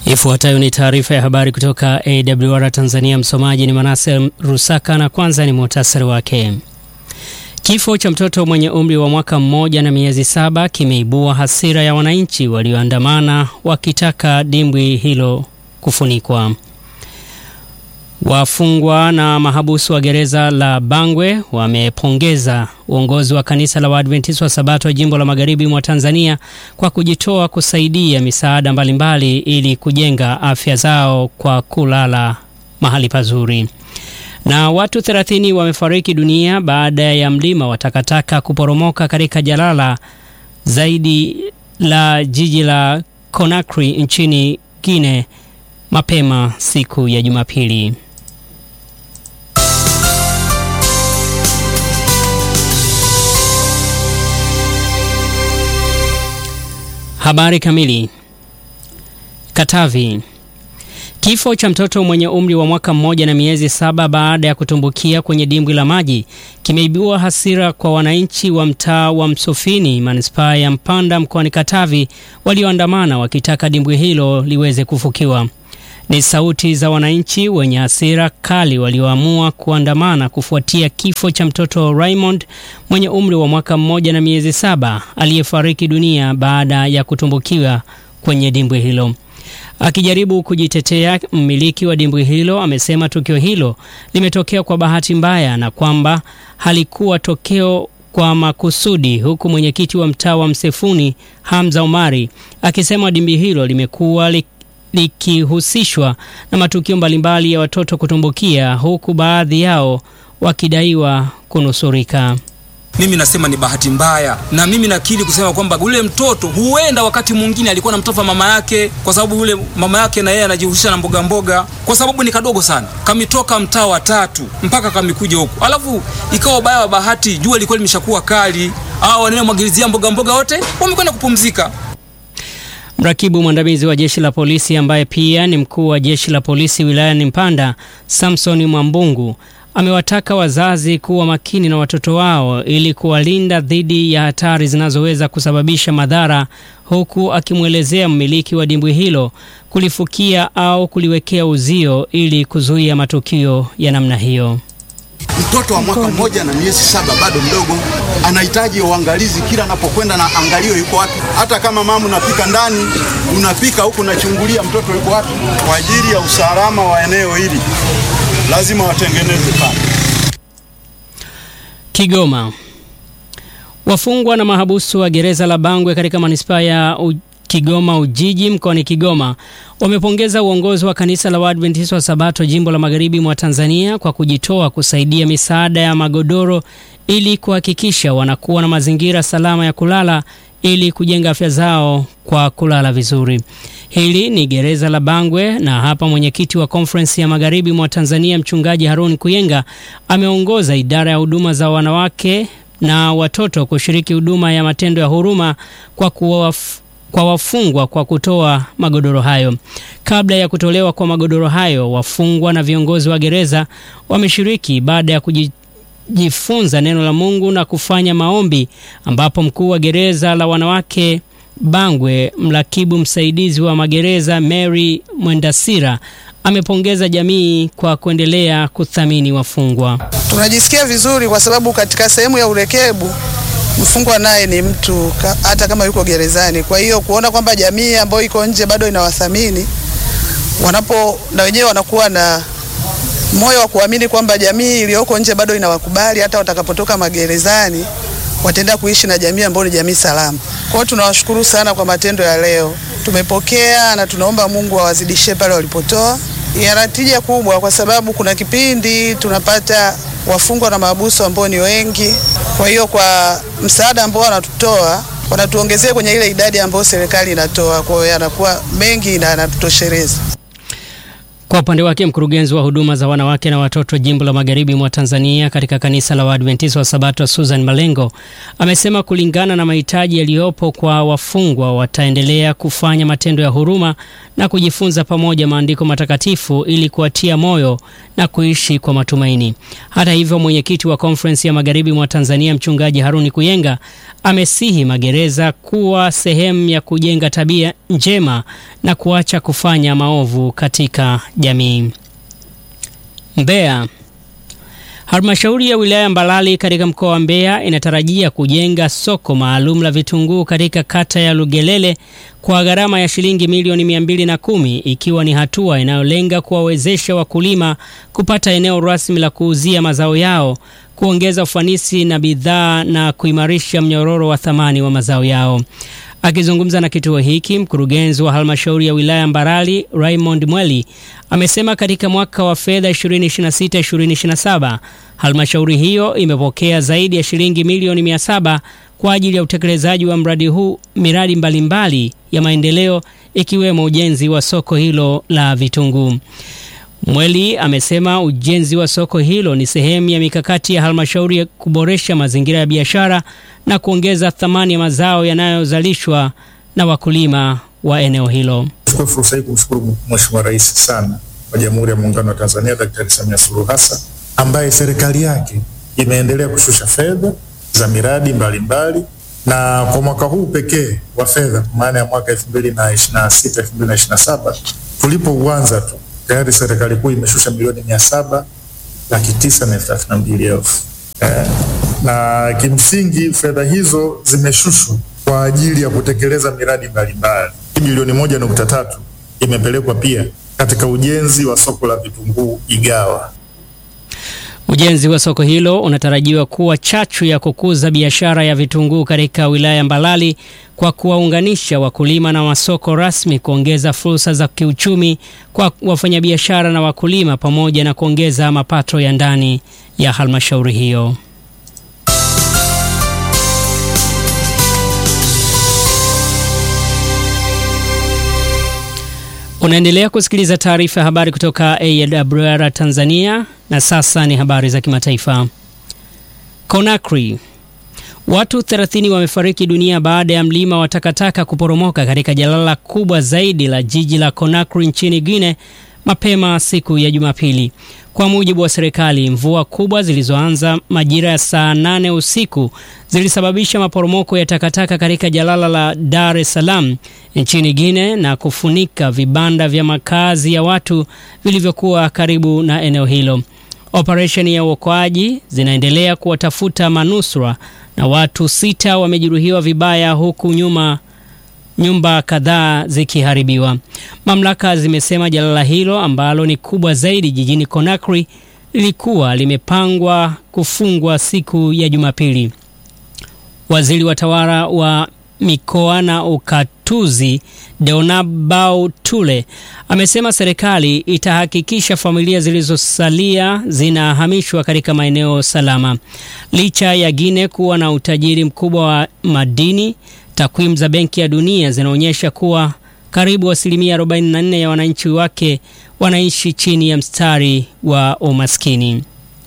Ifuatayo ni taarifa ya habari kutoka AWR Tanzania. Msomaji ni Manase Rusaka na kwanza ni muhtasari wake. Kifo cha mtoto mwenye umri wa mwaka mmoja na miezi saba kimeibua hasira ya wananchi walioandamana wakitaka dimbwi hilo kufunikwa. Wafungwa na mahabusu wa gereza la Bangwe wamepongeza uongozi wa kanisa la Waadventista wa Sabato wa jimbo la Magharibi mwa Tanzania kwa kujitoa kusaidia misaada mbalimbali ili kujenga afya zao kwa kulala mahali pazuri. Na watu 30 wamefariki dunia baada ya mlima wa takataka kuporomoka katika jalala zaidi la jiji la Conakry nchini Guinea mapema siku ya Jumapili. Habari kamili. Katavi. Kifo cha mtoto mwenye umri wa mwaka mmoja na miezi saba baada ya kutumbukia kwenye dimbwi la maji kimeibua hasira kwa wananchi wa mtaa wa Msufini, manispaa ya Mpanda mkoani Katavi, walioandamana wakitaka dimbwi hilo liweze kufukiwa. Ni sauti za wananchi wenye hasira kali walioamua kuandamana kufuatia kifo cha mtoto Raymond mwenye umri wa mwaka mmoja na miezi saba aliyefariki dunia baada ya kutumbukiwa kwenye dimbwi hilo. Akijaribu kujitetea, mmiliki wa dimbwi hilo amesema tukio hilo limetokea kwa bahati mbaya na kwamba halikuwa tokeo kwa makusudi, huku mwenyekiti wa mtaa wa Msefuni Hamza Omari akisema dimbwi hilo limekuwa li likihusishwa na matukio mbalimbali ya watoto kutumbukia huku baadhi yao wakidaiwa kunusurika. Mimi nasema ni bahati mbaya, na mimi nakiri kusema kwamba yule mtoto huenda wakati mwingine alikuwa na mtoto wa mama yake, kwa sababu yule mama yake na yeye anajihusisha na mboga mboga, kwa sababu ni kadogo sana, kamitoka mtaa wa tatu mpaka kamikuja huku, alafu ikawa baya wa bahati, jua lilikuwa limeshakuwa kali, au wanayomwagilizia mboga mboga wote wamekwenda kupumzika. Mrakibu mwandamizi wa jeshi la polisi ambaye pia ni mkuu wa jeshi la polisi wilayani Mpanda, Samson Mwambungu amewataka wazazi kuwa makini na watoto wao ili kuwalinda dhidi ya hatari zinazoweza kusababisha madhara, huku akimwelezea mmiliki wa dimbwi hilo kulifukia au kuliwekea uzio ili kuzuia matukio ya namna hiyo. Mtoto wa mwaka mmoja na miezi saba bado mdogo, anahitaji uangalizi kila anapokwenda, na angalio yuko wapi. Hata kama mama unapika ndani, unapika huku, unachungulia mtoto yuko wapi. Kwa ajili ya usalama wa eneo hili lazima watengeneze pale. Kigoma. Wafungwa na mahabusu wa gereza la Bangwe katika manispaa ya Kigoma Ujiji mkoani Kigoma wamepongeza uongozi wa kanisa la Waadventista wa Sabato jimbo la Magharibi mwa Tanzania kwa kujitoa kusaidia misaada ya magodoro ili kuhakikisha wanakuwa na mazingira salama ya kulala ili kujenga afya zao kwa kulala vizuri. Hili ni gereza la Bangwe, na hapa mwenyekiti wa Conference ya Magharibi mwa Tanzania Mchungaji Harun Kuyenga ameongoza idara ya huduma za wanawake na watoto kushiriki huduma ya matendo ya huruma kwa kuwa kwa wafungwa kwa kutoa magodoro hayo. Kabla ya kutolewa kwa magodoro hayo, wafungwa na viongozi wa gereza wameshiriki baada ya kujifunza neno la Mungu na kufanya maombi, ambapo mkuu wa gereza la wanawake Bangwe, mrakibu msaidizi wa magereza Mary Mwendasira amepongeza jamii kwa kuendelea kuthamini wafungwa. Tunajisikia vizuri kwa sababu katika sehemu ya urekebu mfungwa naye ni mtu hata kama yuko gerezani. Kwa hiyo kuona kwamba jamii ambayo iko nje bado inawathamini, wanapo na wenyewe wanakuwa na moyo wa kuamini kwamba jamii iliyoko nje bado inawakubali, hata watakapotoka magerezani wataenda kuishi na jamii ambayo ni jamii salama. Kwa hiyo tunawashukuru sana kwa matendo ya leo, tumepokea na tunaomba Mungu awazidishie pale walipotoa. Yana tija kubwa, kwa sababu kuna kipindi tunapata wafungwa na mahabusu ambao ni wengi. Kwa hiyo kwa msaada ambao wanatutoa wanatuongezea kwenye ile idadi ambayo serikali inatoa, kwa hiyo yanakuwa mengi na yanatutosheleza. Kwa upande wake mkurugenzi wa huduma za wanawake na watoto jimbo la magharibi mwa Tanzania katika kanisa la Waadventista wa Sabato Susan Malengo amesema kulingana na mahitaji yaliyopo kwa wafungwa wataendelea kufanya matendo ya huruma na kujifunza pamoja maandiko matakatifu ili kuwatia moyo na kuishi kwa matumaini. Hata hivyo, mwenyekiti wa konferensi ya magharibi mwa Tanzania mchungaji Haruni Kuyenga amesihi magereza kuwa sehemu ya kujenga tabia njema na kuacha kufanya maovu katika jamii. Mbeya. Halmashauri ya wilaya Mbalali katika mkoa wa Mbeya inatarajia kujenga soko maalum la vitunguu katika kata ya Lugelele kwa gharama ya shilingi milioni mia mbili na kumi ikiwa ni hatua inayolenga kuwawezesha wakulima kupata eneo rasmi la kuuzia mazao yao, kuongeza ufanisi na bidhaa na kuimarisha mnyororo wa thamani wa mazao yao. Akizungumza na kituo hiki, mkurugenzi wa halmashauri ya wilaya Mbarali Raymond Mweli amesema katika mwaka wa fedha 2026-2027 halmashauri hiyo imepokea zaidi ya shilingi milioni 700 kwa ajili ya utekelezaji wa mradi huu, miradi mbalimbali mbali ya maendeleo ikiwemo ujenzi wa soko hilo la vitunguu. Mweli amesema ujenzi wa soko hilo ni sehemu ya mikakati ya halmashauri ya kuboresha mazingira ya biashara na kuongeza thamani ya mazao yanayozalishwa na wakulima wa eneo hilo. Chukua fursa hii kumshukuru Mheshimiwa Rais sana wa Jamhuri ya Muungano wa Tanzania Daktari Samia Suluhu Hassan ambaye serikali yake imeendelea kushusha fedha za miradi mbalimbali mbali, na kwa mwaka huu pekee wa fedha kwa maana ya mwaka 2026 2027 tulipouanza tu tayari serikali kuu imeshusha milioni mia saba laki tisa na elfu thelathini na mbili elfu eh, na kimsingi fedha hizo zimeshushwa kwa ajili ya kutekeleza miradi mbalimbali. Bilioni moja nukta tatu imepelekwa pia katika ujenzi wa soko la vitunguu Igawa. Ujenzi wa soko hilo unatarajiwa kuwa chachu ya kukuza biashara ya vitunguu katika wilaya Mbalali kwa kuwaunganisha wakulima na masoko rasmi, kuongeza fursa za kiuchumi kwa wafanyabiashara na wakulima, pamoja na kuongeza mapato ya ndani ya halmashauri hiyo. Unaendelea kusikiliza taarifa ya habari kutoka AWR Tanzania na sasa ni habari za kimataifa. Conakry. Watu 30 wamefariki dunia baada ya mlima wa takataka kuporomoka katika jalala kubwa zaidi la jiji la Conakry nchini Guinea mapema siku ya Jumapili. Kwa mujibu wa serikali, mvua kubwa zilizoanza majira ya saa nane usiku zilisababisha maporomoko ya takataka katika jalala la Dar es Salaam nchini Guinea na kufunika vibanda vya makazi ya watu vilivyokuwa karibu na eneo hilo. Operesheni ya uokoaji zinaendelea kuwatafuta manusura na watu sita wamejeruhiwa vibaya huku nyuma nyumba kadhaa zikiharibiwa. Mamlaka zimesema jalala hilo ambalo ni kubwa zaidi jijini Conakry lilikuwa limepangwa kufungwa siku ya Jumapili. Waziri wa tawala wa mikoa na ukatuzi Deonabau Tule amesema serikali itahakikisha familia zilizosalia zinahamishwa katika maeneo salama. Licha ya Guinea kuwa na utajiri mkubwa wa madini, takwimu za Benki ya Dunia zinaonyesha kuwa karibu asilimia 44 ya wananchi wake wanaishi chini ya mstari wa umaskini.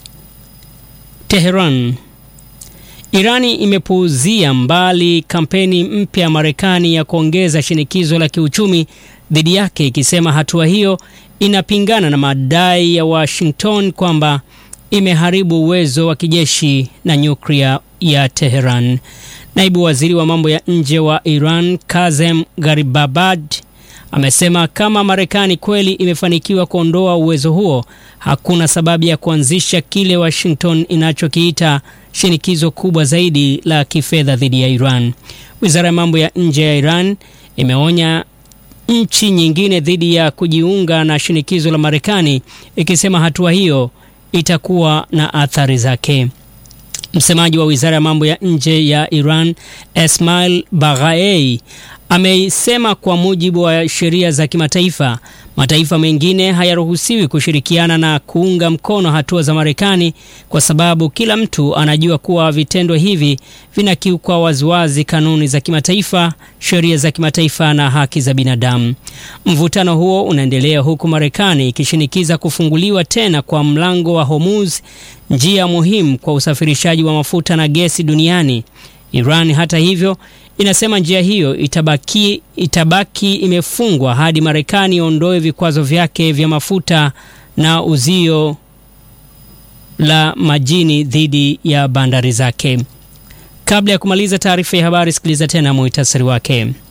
Teheran. Irani imepuuzia mbali kampeni mpya ya Marekani ya kuongeza shinikizo la kiuchumi dhidi yake ikisema hatua hiyo inapingana na madai ya Washington kwamba imeharibu uwezo wa kijeshi na nyuklia ya Teheran. Naibu waziri wa mambo ya nje wa Iran Kazem Garibabad amesema kama Marekani kweli imefanikiwa kuondoa uwezo huo, hakuna sababu ya kuanzisha kile Washington inachokiita shinikizo kubwa zaidi la kifedha dhidi ya Iran. Wizara ya mambo ya nje ya Iran imeonya nchi nyingine dhidi ya kujiunga na shinikizo la Marekani, ikisema hatua hiyo itakuwa na athari zake. Msemaji wa wizara ya mambo ya nje ya Iran Esmail Baghai ameisema kwa mujibu wa sheria za kimataifa Mataifa mengine hayaruhusiwi kushirikiana na kuunga mkono hatua za Marekani kwa sababu kila mtu anajua kuwa vitendo hivi vinakiuka waziwazi kanuni za kimataifa, sheria za kimataifa na haki za binadamu. Mvutano huo unaendelea huku Marekani ikishinikiza kufunguliwa tena kwa mlango wa Hormuz, njia muhimu kwa usafirishaji wa mafuta na gesi duniani. Iran hata hivyo inasema njia hiyo itabaki, itabaki imefungwa hadi Marekani iondoe vikwazo vyake vya mafuta na uzio la majini dhidi ya bandari zake. Kabla ya kumaliza taarifa ya habari, sikiliza tena muhtasari wake.